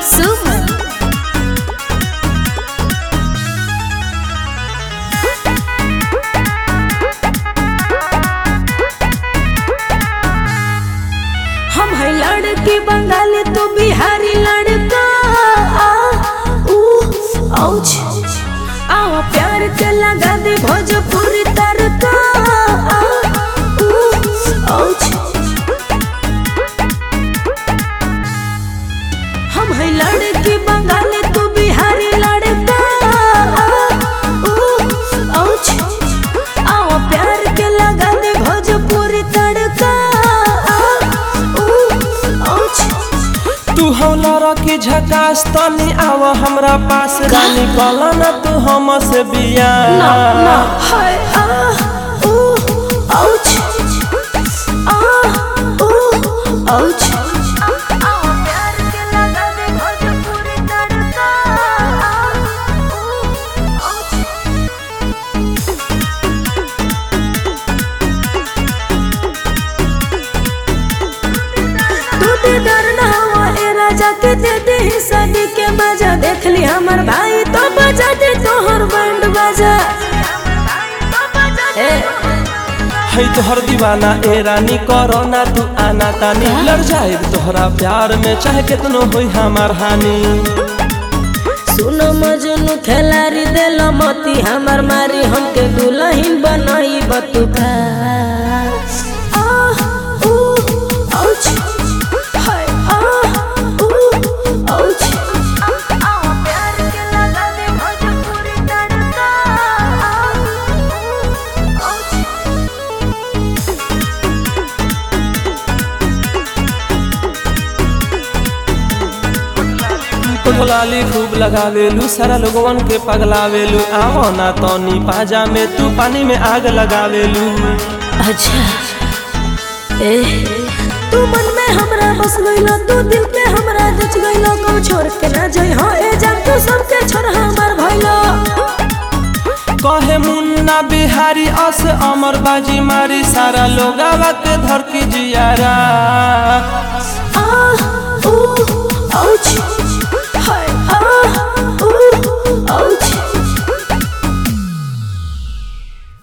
सुमन हम है लड़की बंगाली तू बिहारी लड़का आ, ऊ, औच आओ प्यार के लगा दे भोजपुरी तड़का आ, ऊ, औच हम है लड़की बंगाली तू बिहारी लड़का आ, ऊ, औच आओ प्यार के लगा दे भोजपुरी तड़का आ, ऊ, औच तू हौला के झकास तनी आव हमरा पास रानी कला ना तू हम से बिया ना ना हाय आ ऊ औच आ ऊ औच प्यार के लगा दे भोजपुरी तड़का तू ते डर ना हुआ ए राजा के दे दे शादी के मजा देख ली हमर भाई तो बजा दे तोहर बैंड बजा ए है तोहर दीवाना ए रानी करो ना तू आना तानी लड़ जाए तोहरा प्यार में चाहे कितनो होई हमार हानि सुनो मजनू खेलारी दिल मती हमर मारी हमके दुल्हन बनाई बतुका आह, ऊ, औच, हाय, आह, ऊ, औच। प्यार के लगा दे भोजपुरी तड़का, आह, ऊ, औच। लाली खूब लगावेलू सारा लोगवन के पगलावेलू आवो ना तनी पाजा में तू पानी में आग लगावेलू अच्छा ए तू मन में हमरा बस गइलो तू दिल पे हमरा जच गइलो को छोड़ के ना जाई हो ए जान तू सबके छोड़ हमर भइलो कहे मुन्ना बिहारी अस अमर बाजी मारी सारा लोग के धरती जियारा आह